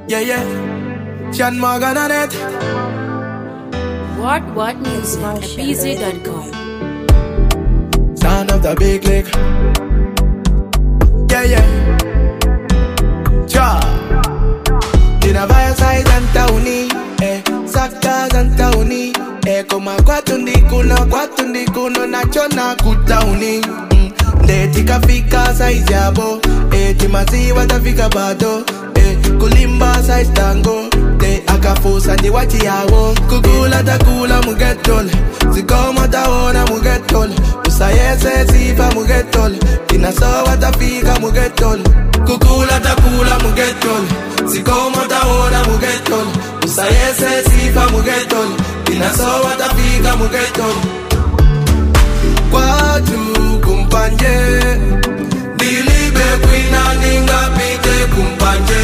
Yeah, yeah. Sean Morgan on it. What What Music at BZ.com. Sound of the big lick. Yeah, yeah. Cha. Ninavaya sai zantauni. Eh, sakta zantauni. Eh, koma kwatu ndikuno, kwatu ndikuno, nachona kutauni. Mm. Ndeti kafika size yabo. Eh, timaziwa tafika bado. Eh, kulimba size tango. Eh, akafusa ndi wachi yawo. Kukula takula mugetol. Zikoma taona mugetol. Usayese sifa mugetol. Inasowa tafika mugetol. Kukula takula mugetol. Zikoma taona mugetol. Usayese sifa mugetol. Inasowa tafika mugetol. Kwatu kumpanje. Dilibe kwina ningapite kumpanje.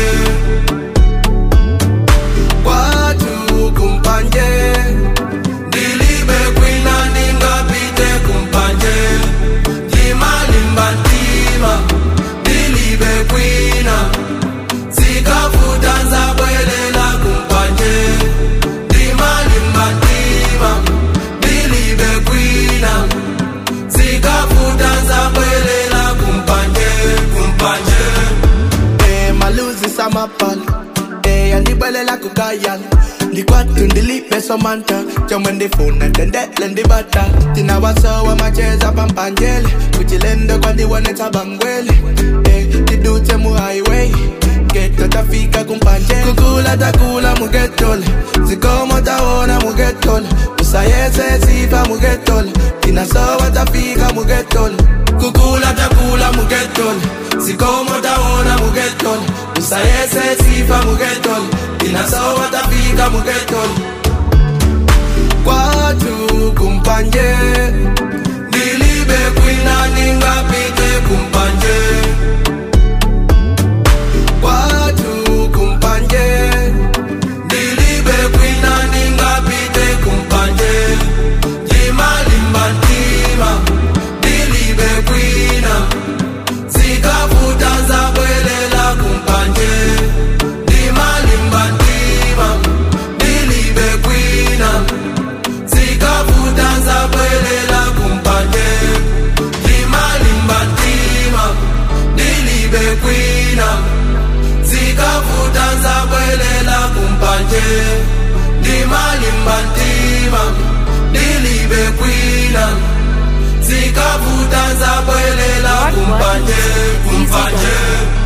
Kwatu kumpanje. Dilibe kwina ningapite kumpanje. Limalimba ntima. Dilibe kwina. Zikafuta nzabwelela kumpanje. Limalimba ntima. Dilibe kwina. Zikafuta nzabwelela kumpanje. Kumpanje. Eh, maluzi samapal Eh, andibwelela kukayal ndikwatu ndilipe somanta chomwe ndifuna ndendele ndibata tinawasowa macheza pampanjele kuchilendo kwandiwonetsa bangwele Eh, tidutse mu highway geto tafika kumpanje kukula takula mugetole zikomo tawona mugetole usayese sifa mugetole tinasowa tafika mugetole kukula takula mugetole zikomo tawona mugetole usayese sifa mugetole tinasowa tafika mugetole kwatu kumpanje ndilibe kwina ningapite kumpanje kwatu kumpanje ndilibe kwina ningapite kumpanje limalimba ntima ndilibe kwina zikafuta nzabwelela kumpanje limalimba ntima ndilibe kwina zikafuta nzabwelela kumpanje limalimba ntima ndilibe kwina zikafuta nzabwelela kumpanje limalimba ntima ndilibe kwina zikafuta nzabwelela kumpanje kumpanje